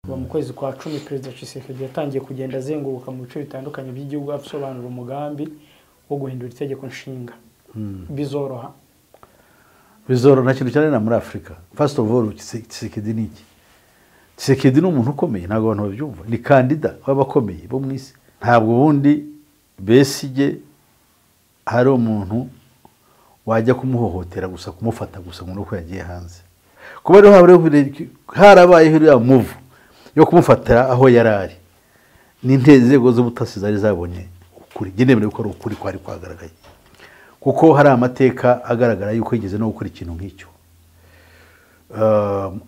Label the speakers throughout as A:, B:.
A: kuva mu kwezi kwa cumi perezida Tshisekedi yatangiye kugenda azenguruka mu bice bitandukanye by'igihugu asobanura umugambi wo guhindura itegeko nshinga bizoroha
B: bizoro nta kintu cyananira muri afurika fasiti ofu oru kisekedi ni iki kisekedi ni umuntu ukomeye ntabwo abantu babyumva ni kandida w'abakomeye bo mu isi ntabwo ubundi besige hari umuntu wajya kumuhohotera gusa kumufata gusa ngo ni uko yagiye hanze kuba rero harabayeho iriya muvu yo kumufata aho yari ari ni inzego z'ubutasi zari zabonye ukuri ngenewe ko ari ukuri kwari kwagaragaye kuko hari amateka agaragara yuko yigeze no gukora ikintu nk'icyo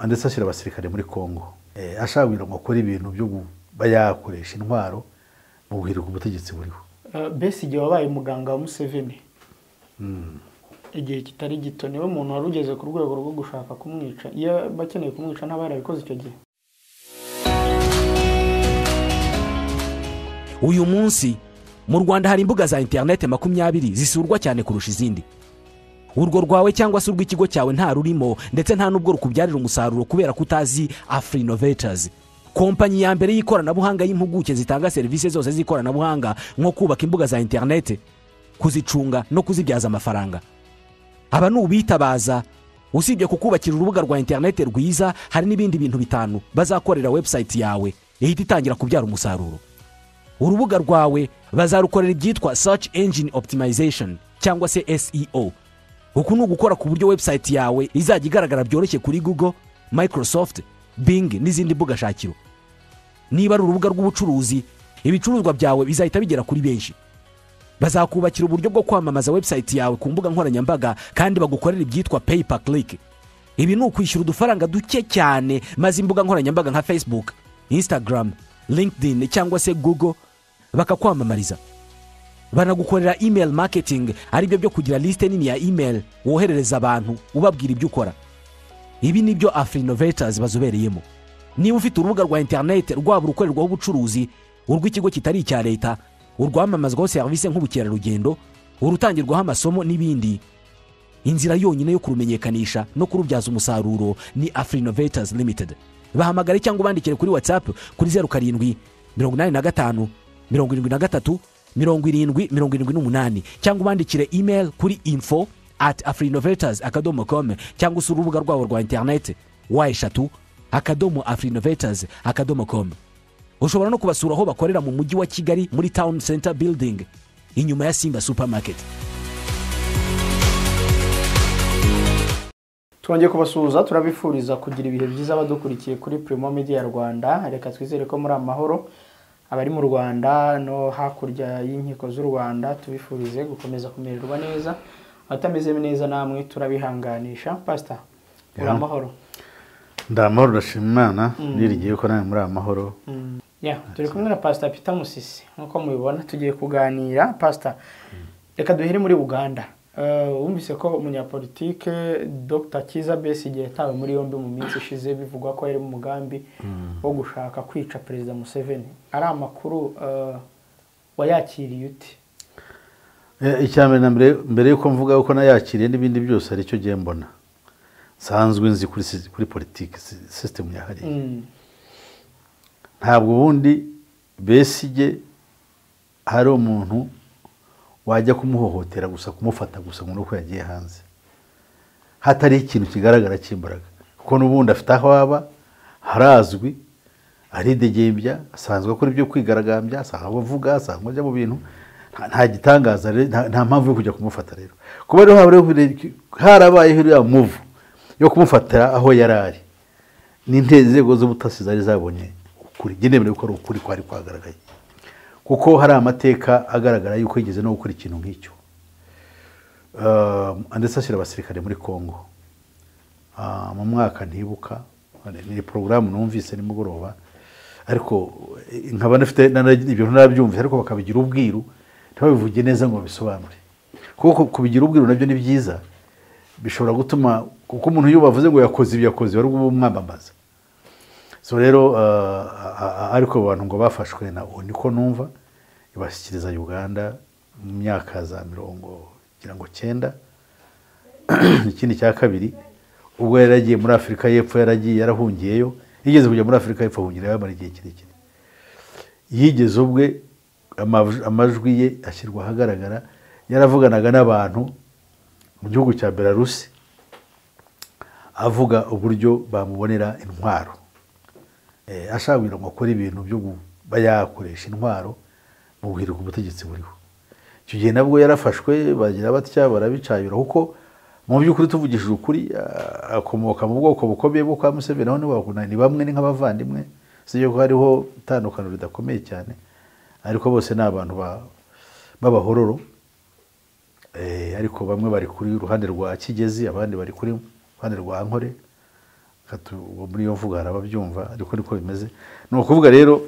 B: ndetse ashyira abasirikare muri congo ashaka kugira ngo akore ibintu byo kuba yakoresha intwaro mu guhirika ubutegetsi buriho
A: besi igihe wabaye umuganga wa museveni igihe kitari gito niwe muntu wari ugeze ku rwego rwo gushaka kumwica iyo bakeneye kumwica ntaba yarabikoze icyo gihe
C: uyu munsi mu rwanda hari imbuga za interineti makumyabiri zisurwa cyane kurusha izindi urwo rwawe cyangwa se urw'ikigo cyawe nta rurimo ndetse nta n'ubwo rukubyarira umusaruro kubera ko utazi afuri inovetazi kompanyi ya mbere y'ikoranabuhanga y'impuguke zitanga serivisi zose z'ikoranabuhanga nko kubaka imbuga za interineti kuzicunga no kuzibyaza amafaranga aba ni ubitabaza usibye kukubakira urubuga rwa interineti rwiza hari n'ibindi bintu bitanu bazakorera webusayiti yawe ihita itangira kubyara umusaruro urubuga rwawe bazarukorera ibyitwa search engine optimization cyangwa se seo uku ni ugukora ku buryo webusayiti yawe izajya igaragara byoroshye kuri google microsoft bing n'izindi mbuga shakiro niba ari urubuga rw'ubucuruzi ibicuruzwa byawe bizahita bigera kuri benshi bazakubakira uburyo bwo kwamamaza webusayiti yawe ku mbuga nkoranyambaga kandi bagukorera ibyitwa peyipa kirike ibi ni ukwishyura udufaranga duke cyane maze imbuga nkoranyambaga nka facebook instagram linkedin cyangwa se google bakakwamamariza banagukorera email marketing aribyo byo kugira lisite nini ya email woherereza abantu ubabwira ibyo ukora ibi ni byo afuri inovetazi bazobereyemo niba ufite urubuga rwa interineti rwaba urukorerwaho ubucuruzi urw'ikigo kitari icya leta urwamamazwaho serivisi nk'ubukerarugendo urutangirwaho amasomo n'ibindi inzira yonyine yo kurumenyekanisha no kurubyaza umusaruro ni afuri inovetazi limitedi bahamagare cyangwa ubandikire kuri watsapu kuri zeru karindwi mirongo inani na gatanu mirongo irindwi na gatatu mirongo irindwi mirongo irindwi n'umunani cyangwa ubandikire imeri kuri info ati afurinovetazi akadomo komu cyangwa se urubuga rwabo rwa interineti wa eshatu akadomo afurinovetazi akadomo komu ushobora no kubasura aho bakorera mu mujyi wa kigali muri tawuni senta bildingi inyuma ya simba supamaketi
A: twongeye kubasuhuza turabifuriza kugira ibihe byiza abadukurikiye kuri Primo Media Rwanda reka twizere ko muri amahoro abari mu Rwanda no hakurya y'inkiko z'u Rwanda tubifurize gukomeza kumererwa neza abatameze neza namwe turabihanganisha pasita muri amahoro
B: ndamahoro ndashima imana nirigiye ko nawe muri amahoro
A: turi kumwe na pasita Peter Musisi nk'uko mubibona tugiye kuganira pasita reka duhere muri uganda wumvise ko umunyapolitike dr kiza besigye yatawe muri yombi mu minsi ishize bivugwa ko yari mu mugambi wo gushaka kwica perezida museveni ari amakuru wayakiriye uti
B: mbere mbere y'uko mvuga ko nayakiriye n'ibindi byose hari icyo ugiye mbona nsanzwe nzi kuri politiki sisitemu yahariye ntabwo ubundi besigye hari umuntu wajya kumuhohotera gusa kumufata gusa ngo ni uko yagiye hanze hatari ikintu kigaragara cy'imbaraga kuko n'ubundi afite aho aba harazwi aridegembya asanzwe akora ibyo kwigaragambya asanzwe avuga asanzwe ajya mu bintu nta gitangaza nta mpamvu yo kujya kumufata rero kuba rero harabayeho iriya muvu yo kumufata aho yari ari ni inzego z'ubutasi zari zabonye ukuri ngenewe ko ari ukuri kwari kwagaragaye kuko hari amateka agaragara yuko yigeze no gukora ikintu nk'icyo ndetse ashyira abasirikare muri congo mu mwaka ntibuka ni porogaramu numvise nimugoroba ariko nkaba nafite ibintu nabyumvise ariko bakabigira ubwiru ntibabivuge neza ngo babisobanure kuko kubigira ubwiru nabyo ni byiza bishobora gutuma kuko umuntu iyo bavuze ngo yakoze ibi yakoze bari bumwamamaza so rero ariko abantu ngo bafashwe na ubu niko numva ibashyikiriza uganda mu myaka za mirongo kugira ngo cyenda ikindi cya kabiri ubwo yari yaragiye muri afurika y'epfo yaragiye yarahungiyeyo yigeze kujya muri afurika y'epfo ahungira yamara igihe kirekire yigeze ubwe amav- amajwi ye ashyirwa ahagaragara yaravuganaga n'abantu mu gihugu cya belarusi avuga uburyo bamubonera intwaro Eh, ashaka kugira ngo akore ibintu byo kuba yakoresha intwaro mu guhirika ubutegetsi buriho icyo gihe nabwo yarafashwe bagira batya barabicayura kuko mu by'ukuri tuvugishije ukuri ah, akomoka mu bwoko bukomeye bwo kwa Museveni aho nibo bakundana, ni bamwe ni nk'abavandimwe si yuko hariho itandukaniro ridakomeye cyane ariko bose ni abantu ba- b'abahororo Eh, ariko bamwe bari kuri uruhande rwa kigezi abandi bari kuri ruhande rwa nkore Katu- uwo muri iyo mvugo hari ababyumva ariko niko bimeze ni ukuvuga rero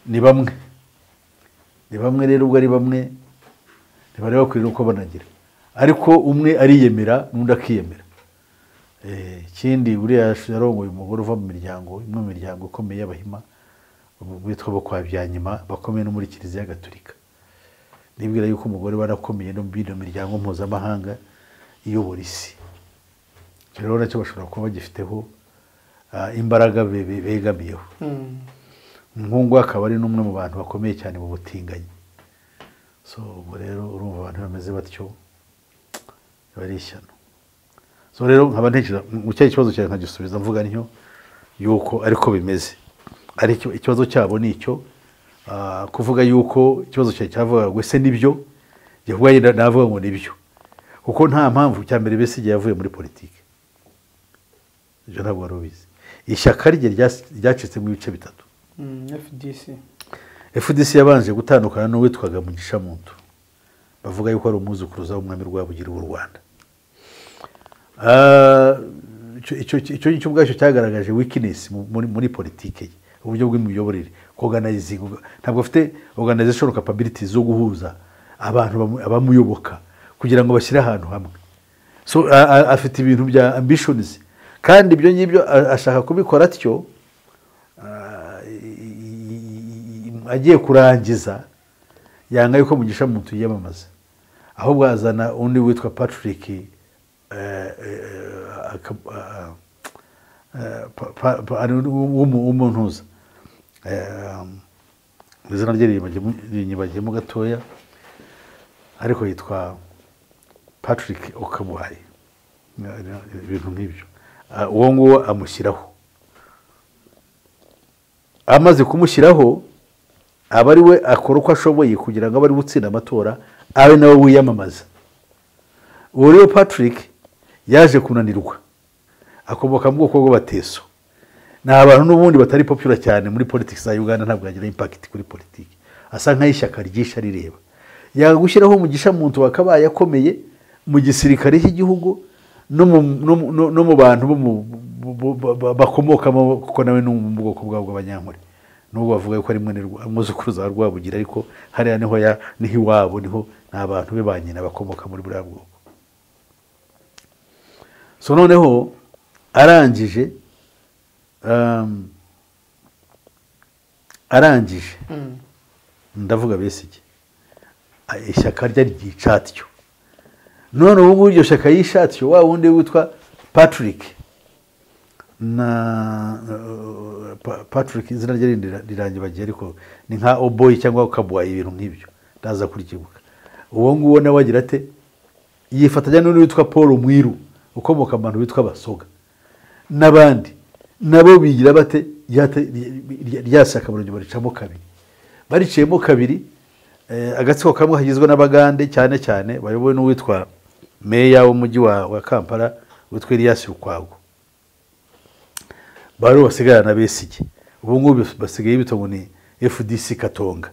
B: ni bamwe ni bamwe rero ubwo ari bamwe ntibareba kwira uko banagira ariko umwe ariyemera n'undi akiyemera Eh, ikindi buriya yarongoye umugore uva mu miryango imwe mu miryango ikomeye y'abahima ubu bitwa bo kwa byanyuma bakomeye no muri kiliziya gatolika nibwira yuko umugore warakomeye no muri iyo miryango mpuzamahanga iyobora isi icyo rero nacyo bashobora kuba bagifiteho ah, imbaraga be- be- begamiyeho
A: Mm.
B: umuhungu we akaba ari n'umwe mu bantu bakomeye cyane mu butinganyi so ubwo rero urumva abantu bameze batyo biba ari ishyano so rero nkaba ntekereza mu cya kibazo cyawe nkagisubiza mvuga ntyo yuko ariko bimeze ariko ikibazo cyabo ni icyo ah, kuvuga yuko ikibazo cyawe cyavugaga ngo ese nibyo njye kuvuga yenda navuga ngo nibyo kuko nta mpamvu cya mbere bese igihe yavuye muri politiki ibyo ntabwo wari ubizi ishyaka rye ryas- ryacitsemo ibice bitatu
A: Mm, FDC
B: FDC yabanje gutandukana n'uwitwaga Mugisha Muntu bavuga yuko ari umwuzukuruza w'umwami Rwabugiri w'u Rwanda Ah, icyo- icyo icyo ngicyo ubwacyo cyagaragaje weakness mu- muri, muri politike ye uburyo bw'imiyoborere organizing ntabwo afite organization capabilities zo guhuza abantu bamu- abamuyoboka kugira ngo bashyire ahantu hamwe so a- a- afite ibintu bya ambitions kandi ibyo ngibyo a- ashaka kubikora atyo ah, i- i- agiye kurangiza yanga yuko mugisha muntu yiyamamaza ahubwo azana undi witwa patrick eh, eh, aka- ah, eh, pa- pa- pa- ari w'umu- w'umuntuza Eh, izina rye rinyibagiyemo- rinyibagiyemo gatoya ariko yitwa patrick okabuhaye ibintu nk'ibyo Ah, uwo nguwo amushyiraho amaze kumushyiraho aba ari we akora uko ashoboye kugira ngo abe ari gutsinda amatora abe nawe wiyamamaza uwo rero patrick yaje kunanirwa akomoka mu bwoko bw'abateso ni abantu n'ubundi batari popula cyane muri politiki za uganda ntabwo yagira impakiti kuri politiki asa nk'ay'ishyaka ryisha rireba yanga gushyiraho umugisha muntu wakabaye akomeye mu gisirikare cy'igihugu no mu- no mu- no- no mu bantu bo mu- bo- bo- bo- bakomokamo kuko nawe ni mu bwoko bwabo bw'abanyankore nubwo bavuga ko ari mwene Rwa- umwuzukuruza wa rwabugira ariko hariya niho ya- niho iwabo niho ni abantu be ba nyina bakomoka muri buriya bwoko so noneho arangije um, arangije
A: Mm.
B: ndavuga besige ishyaka rye ryica atyo none ubu ngubu iryo shyaka yisha atyo wa wundi witwa patrick na eh, Pa- patrick izina rye rindi rira- rirangibagiye ariko ni nka oboyi cyangwa kabuwayi ibintu nk'ibyo ndaza kurikibuka uwo nguwo nawe agira ate yifatanya n'undi witwa paul mwiru ukomoka mu bantu bitwa abasoga n'abandi nabo bigira bate Yate- rya- rya shyaka barongera baricamo kabiri bariciyemo kabiri eh, agatsiko kamwe kagizwe n'abagande cyane cyane bayobowe n'uwitwa meya w'umujyi wa wa kampala witwa Elias rukwago bari basigarana na besige ubu ngubu bas- basigaye bita ngo ni fdc katonga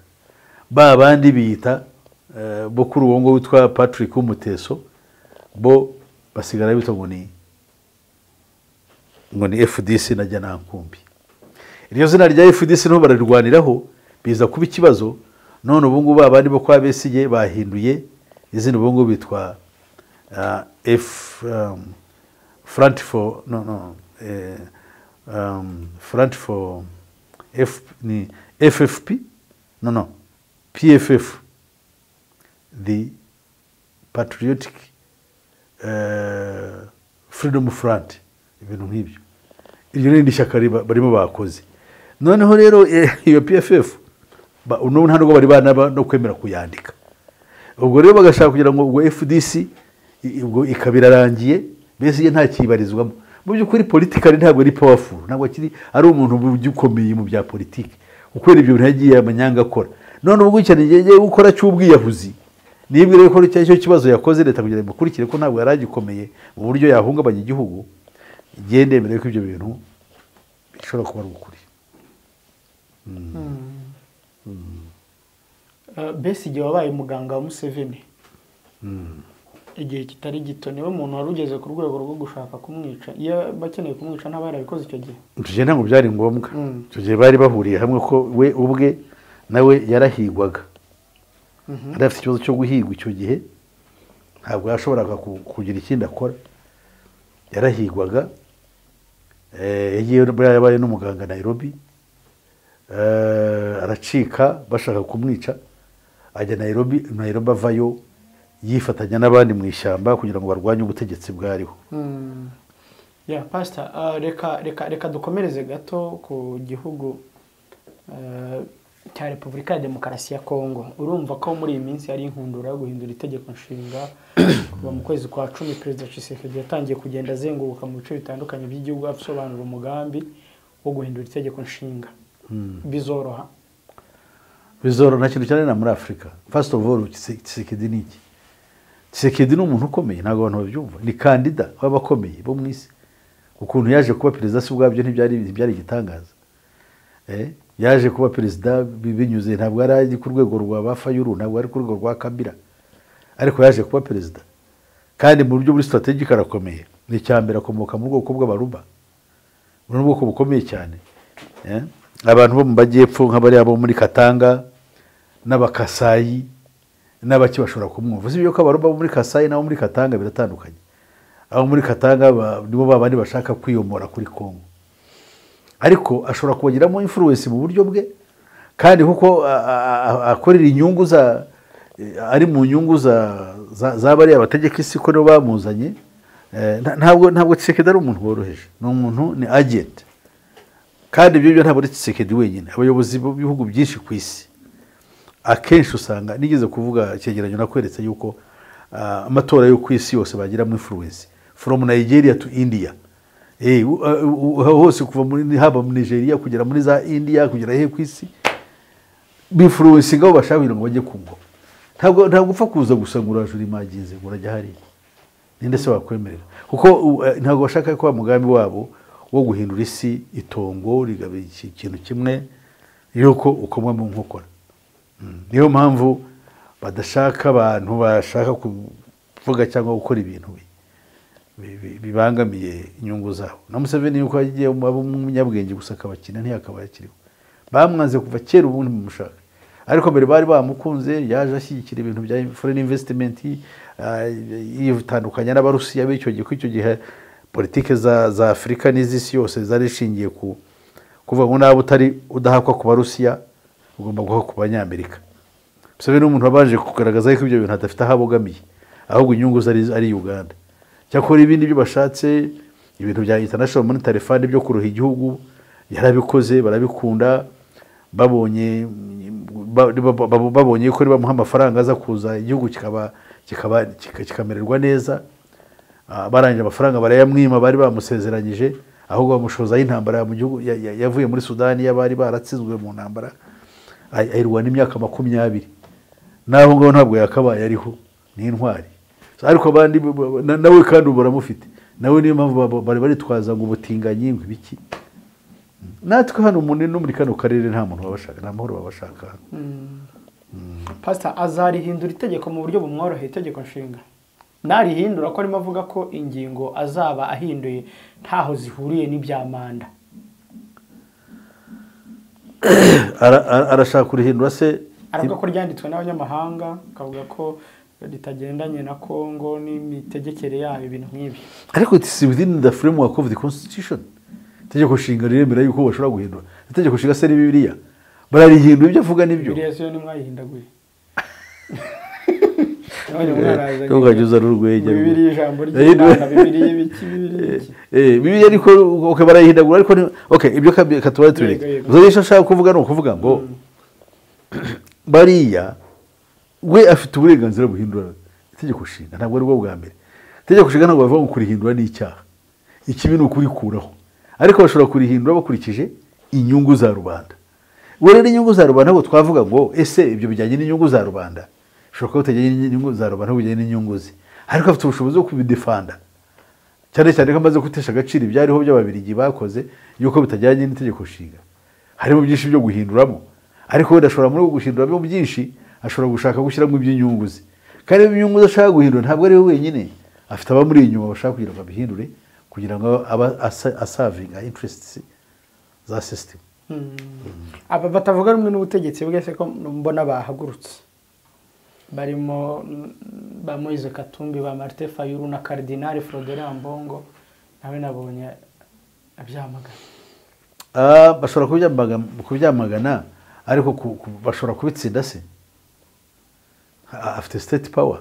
B: ba bandi biyita eh, bo kuri uwo nguwo witwa patrick w'umuteso bo basigara bita ngo ni ngo ni fdc na jyanankumbi iryo zina rya fdc niho bararirwaniraho biza kuba ikibazo none ubu ngubu abandi bo kwa besigye bahinduye izina ubu ngubu bitwa ah, F, um, front for no, no, eh, um, front for F, ni ffp no no pff the patriotic eh, freedom front ibintu nk'ibyo iryo n'irindi shyaka riba- barimo bakoze noneho rero eh, iyo pff ba- n'ubu nta nubwo bari banaba no kwemera kuyandika ubwo rero bagashaka kugira ngo ubwo fdc i- ubwo ikaba irarangiye mbese ye nta kiyibarizwamo mu by'ukuri politikari ntabwo ari powerful ntabwo akiri ari umuntu ukomeye mu bya politiki gukorera ibyo bintu yagiye amanyanga akora none ubwo cyane yegeye gukora cy'ubwiyahuzi nibwira ko icyo ari cyo kibazo yakoze leta kugira ngo imukurikire ko ntabwo yari agikomeye mu buryo yahungabanya igihugu igende mbere yuko ibyo bintu bishobora kuba ari ukuri
A: Eh, Besigye wabaye umuganga wa Museveni igihe kitari gito niwe muntu wari ugeze ku rwego rwo gushaka kumwica iyo bakeneye kumwica ntaba yarabikoze icyo gihe
B: icyo gihe ntabwo byari ngombwa
A: Mm.
B: icyo gihe bari bahuriye hamwe ko we ubwe nawe yarahigwaga yari afite ikibazo cyo guhigwa icyo gihe ntabwo yashoboraga ku- kugira ikindi akora yarahigwaga Eh, yagiye buriya yabaye n'umuganga nayirobi aracika bashaka kumwica ajya nayirobi nayirobi avayo yifatanya n'abandi mu ishyamba kugira ngo barwanye ubutegetsi bwariho
A: Mm. ya pasita reka reka reka dukomereze gato ku gihugu eh, cya repubulika ya demokarasi ya kongo urumva ko muri iyi minsi hari inkundura yo guhindura itegeko nshinga kuva mu kwezi kwa cumi perezida cisekedi yatangiye kugenda azenguruka mu bice bitandukanye by'igihugu asobanura umugambi wo guhindura itegeko nshinga bizoroha
B: bizoro nta kintu cyane na muri afurika fasiti ofu oru kisekedi ni iki kisekedi ni umuntu ukomeye ntabwo abantu babyumva ni kandida w'abakomeye bo mu isi ukuntu yaje kuba perezida si ubwabyo ntibyari ntibyari igitangaza Eh, yaje kuba perezida bi- binyuze ntabwo yari ari ku rwego rwa ba fayuru ntabwo ari ku rwego rwa kabira ariko yaje kuba perezida kandi mu buryo buri sitategika arakomeye ni icya mbere akomoka mu bwoko bw'abaruba ubu ni ubwoko bukomeye cyane Eh, abantu bo mu majyepfo nk'abariya bo muri katanga n'abakasayi n'abaki bashobora kumwumva usibye ko abaruba bo muri kasayi n'abo muri katanga biratandukanye abo muri katanga ba- nibo ba bandi bashaka kwiyomora kuri kongo ariko ashobora kubagiramo influence mu buryo bwe kandi kuko a- a- a- akorera inyungu za eh, ari mu nyungu za za- za bariya bategeka isi ko nibo bamuzanye Eh, nta- ntabwo ntabwo Tshisekedi ari umuntu woroheje ni umuntu ni agent kandi ibyo byo ntabwo ari Tshisekedi wenyine abayobozi b'ibihugu byinshi ku isi akenshi usanga nigeze kuvuga icyegeranyo nakweretse yuko ah, amatora yo ku isi yose bagiramo influence from nigeria to india Eh, u- ah, u- u- hose kuva muri haba mu nigeria kugera muri za india kugera hehe ku isi bifuruwensi ngabo bashaka kugira ngo bajye ku ngoma ntabwo ntabwo upfa kuza gusa ngo urajura imaginze ngo urajya hariya ninde se wakwemerera kuko u- eh, ntabwo bashaka ko wa mugambi wabo wo guhindura isi itongo rigaba iki- ikintu kimwe yuko ukomwa mu nkokora Mm. niyo mpamvu badashaka abantu bashaka kuvuga cyangwa gukora ibintu bi- bi- bi- bibangamiye inyungu zabo na Museveni yuko yagiye aba umunyabwenge gusa akabakina ntiyakaba yakiriho bamwanze kuva kera ubundi mumushaka ariko mbere bari bamukunze yaje ashyigikira ibintu bya foreign investment ah, yitandukanya n'abarusiya b'icyo gihe ko icyo gihe politike za, za afurika n'iz'isi yose zari ishingiye ku kuvuga ngo nawe utari udahakwa ku barusiya ugomba guhakwa ku banyamerika Museveni n'umuntu wabanje kugaragaza ko ibyo bintu adafite aho abogamiye ahubwo inyungu ze ari, ari uganda cyakora ibindi byo bashatse ibintu bya international monetary fund byo kuroha igihugu yarabikoze barabikunda babonye ba- ba- ba- babonye ko bamuha amafaranga aza kuza igihugu kikaba kikaba kika- kikamererwa neza Ah, barangije amafaranga barayamwima bari bamusezeranyije ahubwo bamushozaho intambara mu gihugu ya- ya- yavuye muri sudani y'abari baratsinzwe mu ntambara ay- ayirwana imyaka makumyabiri n'aho ngaho ntabwo yakabaye ariho ni intwari So, ariko abandi bo- bo- na- nawe kandi ubu baramufite nawe niyo mpamvu ba- ba- bari baritwaza ngo ubutinganyi ngo ibiki natwe hano umuntu no muri kano karere nta muntu babashaka nta mahoro babashaka hano
A: pasita azarihindura itegeko mu buryo bumworoheye itegeko nshinga narihindura ko arimo avuga ko ingingo azaba ahinduye ntaho zihuriye n'ibya manda
B: Ara- ara- arashaka kurihindura se
A: aravuga ko ryanditswe n'abanyamahanga akavuga ko ritagendanye na kongo n'imitegekere yayo ibintu nk'ibyo
B: ariko it is within the framework of the constitution itegeko nshinga riremera yuko bashobora guhindura itegeko nshinga se ni bibiliya bararihindura ibyo avuga nibyo
A: biriya siyo nimwayihindaguye none umwana araza
B: cyangwa ukajya uzana urwenya
A: ngo
B: rwe.
A: bibiri ijambo
B: Eh,
A: ry'imana bibiri y'ibiki bibiri y'ibiki
B: Eh, bibiliya ariko okay, barayihindagura ariko ni- okay, ibyo kabi- katubare tubireke
A: Yego, yego.
B: gusa icyo nshaka kuvuga ni ukuvuga ngo bariya we afite uburenganzira buhindura itegeko nshinga ntabwo aribwo bwa mbere itegeko nshinga ntabwo bavuga ngo kurihindura ni icyaha ikibi ni ukurikuraho ariko bashobora kurihindura bakurikije inyungu za rubanda we rero inyungu za rubanda ntabwo twavuga ngo ese ibyo bijyanye n'inyungu za rubanda bishobora kuba bitajyanye n'inyungu za rubanda ahubwo bijyanye n'inyungu ze ariko afite ubushobozi bwo kubidefanda cyane cyane ko amaze gutesha agaciro ibyariho by'ababirigi bakoze yuko bitajyanye n'itegeko nshinga harimo byinshi byo guhinduramo ariko wenda ashobora muri uko guhinduramo byinshi ashobora gushaka gushyiramo iby'inyungu ze kandi iby'inyungu ze ashaka guhindura ntabwo ari we wenyine afite abamuri inyuma bashaka kugira ngo abihindure kugira ngo aba asa- asavinga interests za sisitemu
A: aba batavuga rumwe n'ubutegetsi bwese ko mbona bahagurutse barimo mm, ba moise katumbi ba marite fayuru na karidinali forodera mbongo nawe nabonye abyamagana
B: Ah, bashobora kubyamaga- kubyamagana ariko ku- ku- bashobora kubitsinda se Ah, afite state power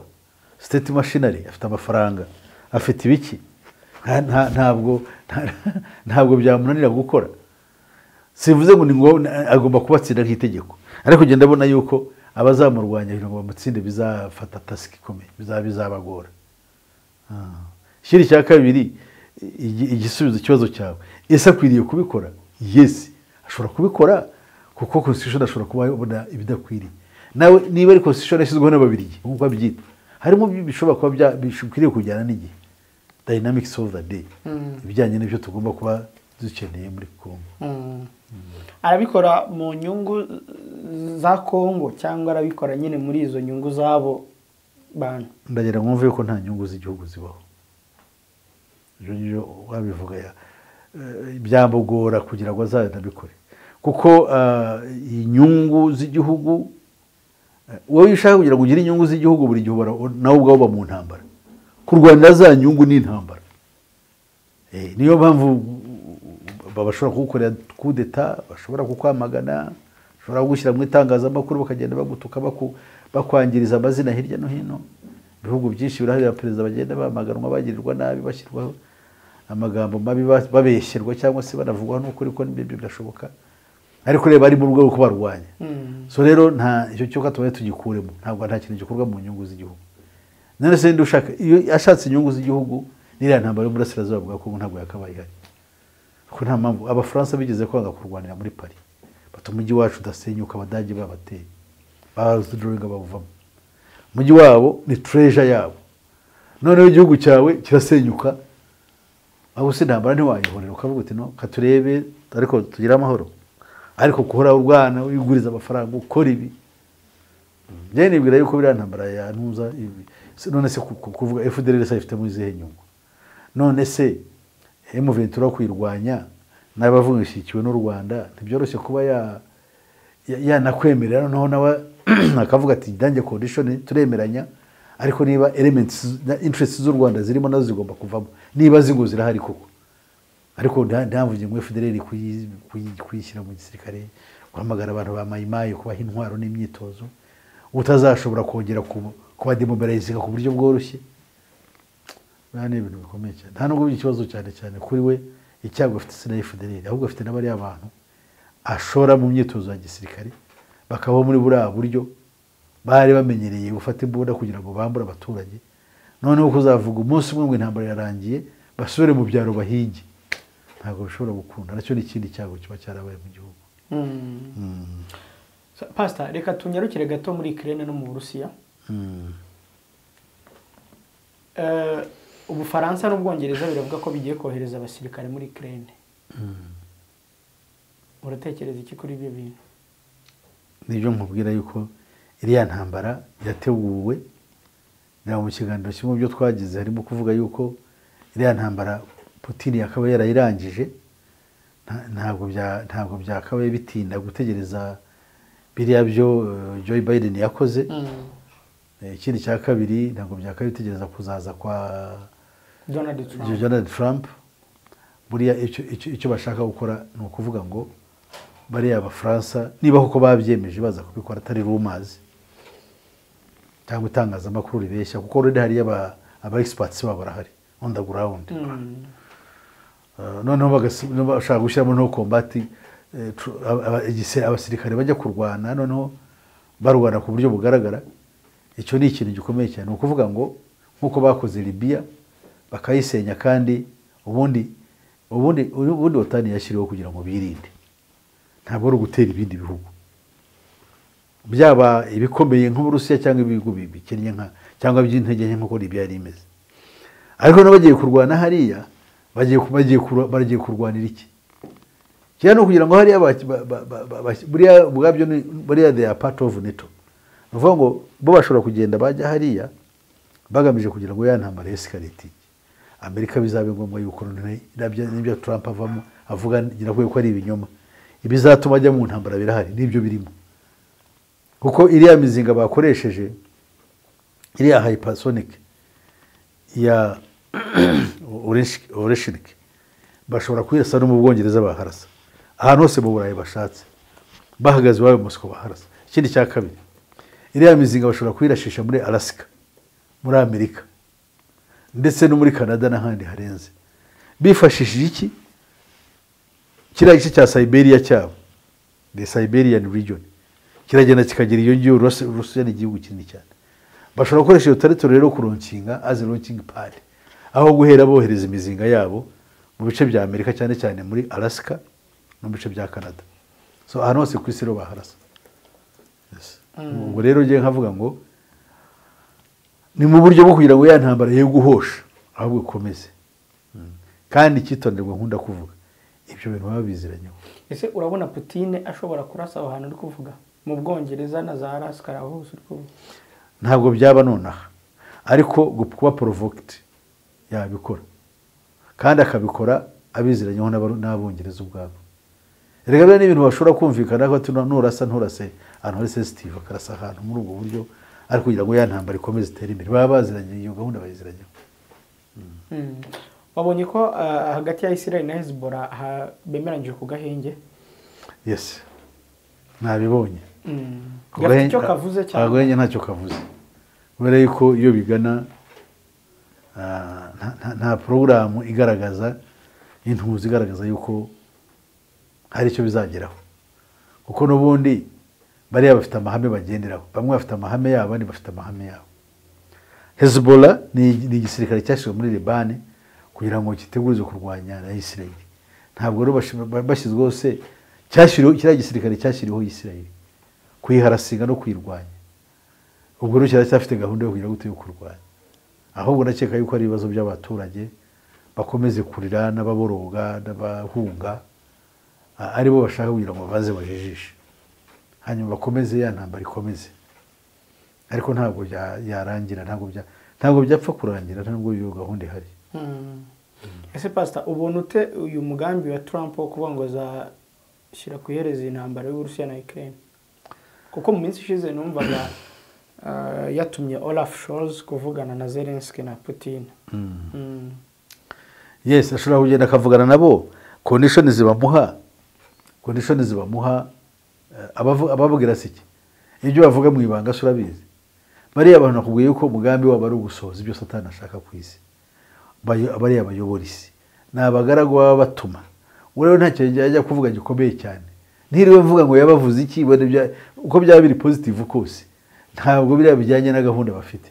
B: state machinery afite amafaranga afite ibiki Nta- nta- ntabwo nta- ntabwo byamunanira gukora sivuze ngo ni ngo agomba kubatsinda nk'itegeko ariko ugenda abona yuko abazamurwanya kugira ngo bamutsinde bizafata tasiki ikomeye bizaba bizabagora Ah. ikindi cya kabiri igi- igisubizo ikibazo cyawe ese akwiriye kubikora yesi ashobora kubikora kuko constitution ashobora kuba yabona ibidakwiriye nawe niba ari constitution yashyizweho n'ababirigi nk'uko babyita harimo bi- bishobora kuba bya- bikwiriye kujyana n'igihe dynamics of the day ibijyanye n'ibyo tugomba kuba dukeneye muri kongo
A: Mm. arabikora mu nyungu za kongo cyangwa arabikora nyine muri izo nyungu z'abo bantu
B: ndagira ngo mwumve yuko nta nyungu z'igihugu zibaho ibyo ngibyo wabivuga ya- eh, byamugora kugira ngo azanabikore kuko ah, inyungu z'igihugu eh, wowe iyo ushaka kugira ngo ugire inyungu z'igihugu buri gihe ubara- nawe ubwawe uba mu ntambara kurwanira za nyungu ni intambara Eh, niyo mpamvu ba- bashobora kugukorera kudeta bashobora kukwamagana bashobora kugushyira mu itangazamakuru bakagenda bagutuka baku- bakwangiriza amazina hirya no hino ibihugu byinshi biraharira perezida bagenda bamaganwa bagirirwa nabi bashyirwaho amagambo mabi ba- babeshyerwa cyangwa se banavugwaho n'ukuri ko n'ibyo birashoboka ariko reba ari mu rwego rwo kubarwanya so rero nta icyo cyoka tubaye tugikuremo ntabwo nta kintu gikorwa mu nyungu z'igihugu none se ndi ushaka iyo ashatse inyungu z'igihugu n'iriya ntambaro y'uburasirazuba bwa kongo ntabwo yakabaye ihari kuko nta mpamvu abafaransa bigeze kwanga kurwanira muri pari bata umujyi wacu udasenyuka abadage babateye barudoringa bawuvamo umujyi wabo ni treasure yabo noneho igihugu cyawe kirasenyuka aho se intambara ntiwayihorera ukavuga uti no katurebe ariko tugire amahoro ariko guhora urwana wiguriza amafaranga ukora ibi njyewe nibwira yuko biriya ntambara ya ntuza ibi se- none se ku- ku- kuvuga fdr se ifitemo izihe nyungu none se emuventura kuyirwanya n'abavuga ishyikiwe n'u rwanda ntibyoroshye kuba ya ya- yanakwemerera noneho nawe akavuga ati dange condition turemeranya ariko niba elements na interest z'u rwanda zirimo nazo zigomba kuvamo niba zingo zirahari koko ariko nta nta mvuge ngo fdr kuyi- kuyi- kuyishyira mu gisirikare guhamagara abantu ba mayimayi kubaha intwaro n'imyitozo utazashobora kongera kuba- kubademobarayizinga ku buryo bworoshye biriya ni ibintu bikomeye cyane nta nubwo biri ikibazo cyane cyane kuri we icyago afite sena fdr ahubwo afite n'abariya bantu ashora mu myitozo ya gisirikare bakabaho muri buriya buryo bari bamenyereye gufata imbunda kugira ngo bambure abaturage noneho kuzavuga umunsi umwe ngo intambara yarangiye basubire mu byaro bahige ntabwo bishobora gukunda nacyo ni ikindi cyago kiba cyarabaye mu gihugu
A: Mm. So, pastor reka tunyarukire gato muri ikirere no mu burusiya Eh, ubufaransa n'ubwongereza biravuga ko bigiye kohereza abasirikare muri ikirere uratekereza iki kuri ibyo bintu
B: nibyo nkubwira yuko iriya ntambara yateguwe na mu kiganiro kimwe mu byo twagize harimo kuvuga yuko iriya ntambara Putin yakaba yarayirangije nta- ntabwo bya- ntabwo byakabaye bitinda gutegereza biriya byo eh, Joe Biden yakoze Eh, ikindi cya kabiri ntabwo byakabaye bitegereza kuzaza kwa
A: donald trump
B: ibyo Donald Trump buriya icyo- icyo icyo bashaka gukora ni ukuvuga ngo bariya abafaransa niba koko babyemeje baza kubikora atari rumors cyangwa itangazamakuru ribeshya kuko rero hariya aba aba egisipatisi babo barahari on the ground Eh, noneho bagasi- noneho bashaka gushyiramo no kombati eh, tru- aba- aba- igise- abasirikare bajya kurwana noneho barwana ku buryo bugaragara icyo ni ikintu gikomeye cyane ni ukuvuga ngo nk'uko bakoze libiya bakayisenya kandi ubundi ubundi ubundi otani yashyiriweho kugira ngo birinde ntabwo ari ugutera ibindi bihugu byaba ibikomeye nk'uburusiya cyangwa ibihugu bi- bikennye nka cyangwa by'intege nke nk'uko libiya yari imeze ariko nabo bagiye kurwana hariya bagiye ku- bagiye kurwa- bagiye kurwanira iki cyane ni ukugira ngo hariya baki- ba- ba- ba- ba- baki- buriya ubwabyo ni buriya they are part of NATO ni ukuvuga ngo bo bashobora kugenda bajya hariya bagamije kugira ngo ya ntambara yesikariti amerika bizabe ngombwa yuko noneho irabya- n'ibyo trump avamo avuga ngira ko ari ibinyoma ibizatuma ajya mu ntambara birahari nibyo birimo kuko iriya mizinga bakoresheje iriya hypersonic ya oreshinike bashobora kuyirasa no mu bwongereza baharasa ahantu hose mu burayi bashatse bahagaze iwabo i mosiko baharasa ikindi cya kabiri iriya mizinga bashobora kuyirashisha muri alasika muri amerika ndetse no muri canada n'ahandi harenze bifashishije iki kiriya gice cya sayiberiya cyabo the siberian region kiragenda kikagera iyo ngiyo Rus- rusiya ni igihugu kinini cyane bashobora gukoresha iyo teritori rero kuronkinga as a launching pad aho guhera bohereza imizinga yabo mu bice bya amerika cyane cyane muri alaska no mu bice bya canada so ahantu hose ku isi rero baharasa Yes. ubwo rero ngiye nkavuga ngo ni mu buryo bwo kugira ngo ya ntambara ye guhosha ahubwo ikomeze Mm. kandi icyitonderwa nkunda kuvuga ibyo bintu baba biziranyeho
A: ese urabona putine ashobora kurasa aho hantu uri kuvuga mu bwongereza na za arasikara hose uri kuvuga
B: ntabwo byaba nonaha ariko gu- kuba porovokiti yabikora kandi akabikora abiziranyeho n'aba- n'abongereza ubwabo reka biriya ni ibintu bashobora kumvikana ko ati nurasa nturase ahantu hari sesitive akarasa ahantu muri ubwo buryo ariko kugira ngo ya ntambara ikomeze itere imbere baba baziranye iyo gahunda bayiziranyeho
A: Mm. wabonye ko ah, hagati ya isirayeli na hezbollah ha- bemeranyije ku gahenge
B: yesi nabibonye
A: Mm. gafite
B: Agahenge-
A: icyo kavuze cyane
B: agahenge ntacyo kavuze kubera yuko iyo bigana ah, nta- nta- nta porogaramu igaragaza intuzi igaragaza yuko hari icyo bizageraho kuko n'ubundi bariya bafite amahame bagenderaho bamwe bafite amahame yabo abandi bafite amahame yabo hezbollah ni ni igisirikare cyashyizwe muri libani kugira ngo kitegurize kurwanya na isirayeli ntabwo rero bashi- ba- bashyizweho se cyashyiriweho kiriya gisirikare cyashyiriweho isirayeli kuyiharasiga no kuyirwanya ubwo rero kiracyafite gahunda yo kugira gute yo kurwanya ahubwo ndakeka yuko ari ibibazo by'abaturage bakomeze kurira n'ababoroga n'abahunga a- aribo bashaka kugira ngo babanze bajijishe hanyuma bakomeze ya ntambara ikomeze ariko ntabwo bya- yarangira ntabwo bya- ntabwo byapfa kurangira ntabwo iyo gahunda ihari
A: Mm. ese pasita ubona ute uyu mugambi wa trump wo kuvuga ngo azashyira ku ihereza intambara y'uburusiya na ukraine kuko mu minsi ishize numvaga ah, yatumye olaf scholz kuvugana na zelenski na putin Mm.
B: yes ashobora kugenda akavugana nabo kondishoni zibamuha kondishoni zibamuha eh, abavu- ababwira si iki ibyo bavuga mu ibanga se urabizi bariya bantu nakubwiye yuko umugambi wabo ari ugusohoza ibyo satani ashaka ku isi Bayo- bariya bayobora isi ni abagaragu baba batuma uwo rero nta kintu yajya kuvuga gikomeye cyane ntiriwe mvuga ngo yabavuze iki wenda bya- uko byaba biri pozitivu kose ntabwo biriya bijyanye na gahunda bafite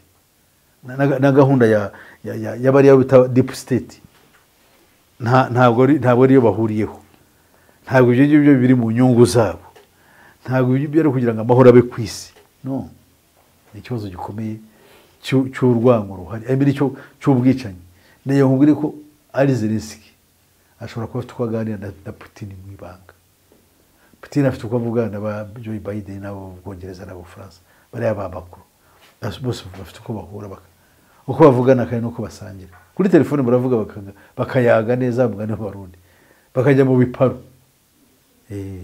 B: na- na na gahunda ya- ya- ya- y'abariya bita dipu siteti nta- ntabwo ari- ntabwo ariyo bahuriyeho ntabwo ibyo ngibyo biri mu nyungu zabo ntabwo ibyo ngibyo ari kugira ngo amahoro abe ku isi no ni ikibazo gikomeye cy'u- cy'urwango ruhari I mean, cyo- cy'ubwicanyi niyo nkubwire ko ari zelenski ashobora kuba afite uko aganira na, na putin mu ibanga putin afite uko avugana na ba joe biden n'abo bwongereza n'abo bufaransa bariya ba makuru Bas- bose bafite uko bahura baka- uko bavugana kandi n'uko basangira kuri telefone baravuga bakaga- bakayaga neza mugani w'abarundi bakajya mu biparu Eh,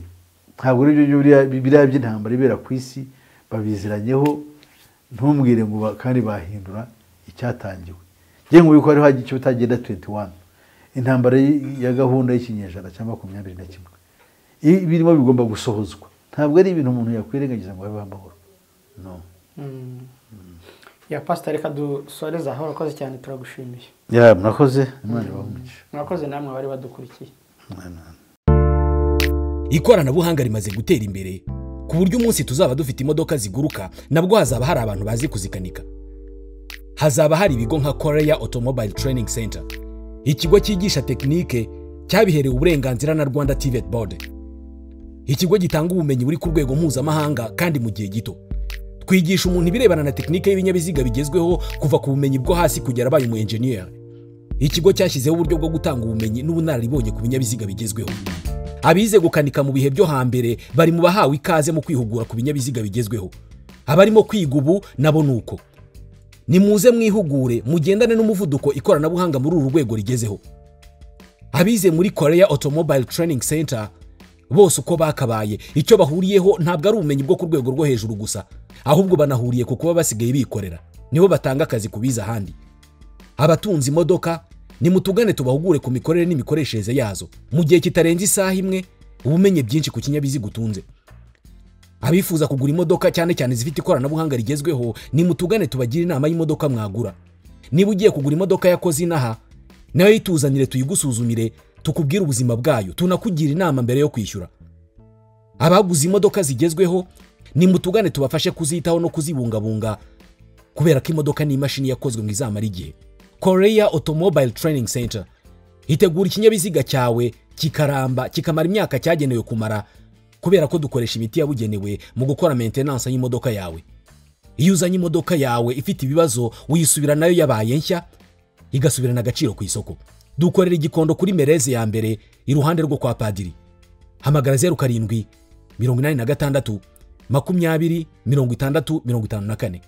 B: ntabwo ari byo biriya- biriya by'intambara ibera ku isi babiziranyeho ntumbwire ngo ba- kandi bahindura icyatangiwe ngewe ngubu ko hariho icyo utagenda 21 intambara y- ya gahunda y'ikinyejana cya makumyabiri na kimwe I- birimo bigomba gusohozwa ntabwo ari ibintu umuntu yakwirengagiza ngo habeho amahoro no
A: Mm. ya pasiteri reka dusoreze aho urakoze cyane turagushimiye
B: ya murakoze imana ibahumuke
A: murakoze namwe abari badukurikiye
B: Amen.
C: ikoranabuhanga rimaze gutera imbere ku buryo umunsi tuzaba dufite imodoka ziguruka nabwo hazaba hari abantu bazi kuzikanika hazaba hari ibigo nka koreya otomobile training center ikigo cyigisha tekinike cyabiherewe uburenganzira na rwanda tivet board ikigo gitanga ubumenyi buri ku rwego mpuzamahanga kandi mu gihe gito twigisha umuntu ibirebana na tekinike y'ibinyabiziga bigezweho kuva ku bumenyi bwo hasi kugera abaye umu enjeniyeri ikigo cyashyizeho uburyo bwo gutanga ubumenyi n'ubunararibonye ku binyabiziga bigezweho abize gukanika mu bihe byo hambere bari mu bahawe ikaze mu kwihugura ku binyabiziga bigezweho abarimo kwiga ubu nabo ni uko nimuze mwihugure mugendane n'umuvuduko ikoranabuhanga muri uru rwego rigezeho abize muri korea otomobile training center bose uko bakabaye icyo bahuriyeho ntabwo ari ubumenyi bwo ku rwego rwo hejuru gusa ahubwo banahuriye ku kuba basigaye bikorera nibo batanga akazi ku biza ahandi abatunze imodoka nimutugane tubahugure ku mikorere n'imikoreshereze yazo mu gihe kitarenze isaha imwe ubumenye byinshi ku kinyabiziga utunze abifuza kugura imodoka cyane cyane zifite ikoranabuhanga rigezweho nimutugane tubagire inama y'imodoka mwagura niba ugiye kugura imodoka yakoze inaha nayo yituzanire tuyigusuzumire tukubwire ubuzima bwayo tunakugira inama mbere yo kwishyura abaguze imodoka zigezweho nimutugane tubafashe kuzitaho no kuzibungabunga kubera ko imodoka ni imashini yakozwe ngo izamara igihe korea otomobile training center itegura ikinyabiziga cyawe kikaramba kikamara imyaka cyagenewe kumara kubera ko dukoresha imiti yabugenewe mu gukora maintenance y'imodoka yawe iyo uzanye imodoka yawe ifite ibibazo uyisubira nayo yabaye nshya igasubirana agaciro ku isoko dukorera igikondo kuri mereze ya mbere iruhande rwo kwa padiri hamagara zeru karindwi mirongo inani na gatandatu makumyabiri mirongo itandatu mirongo itanu na kane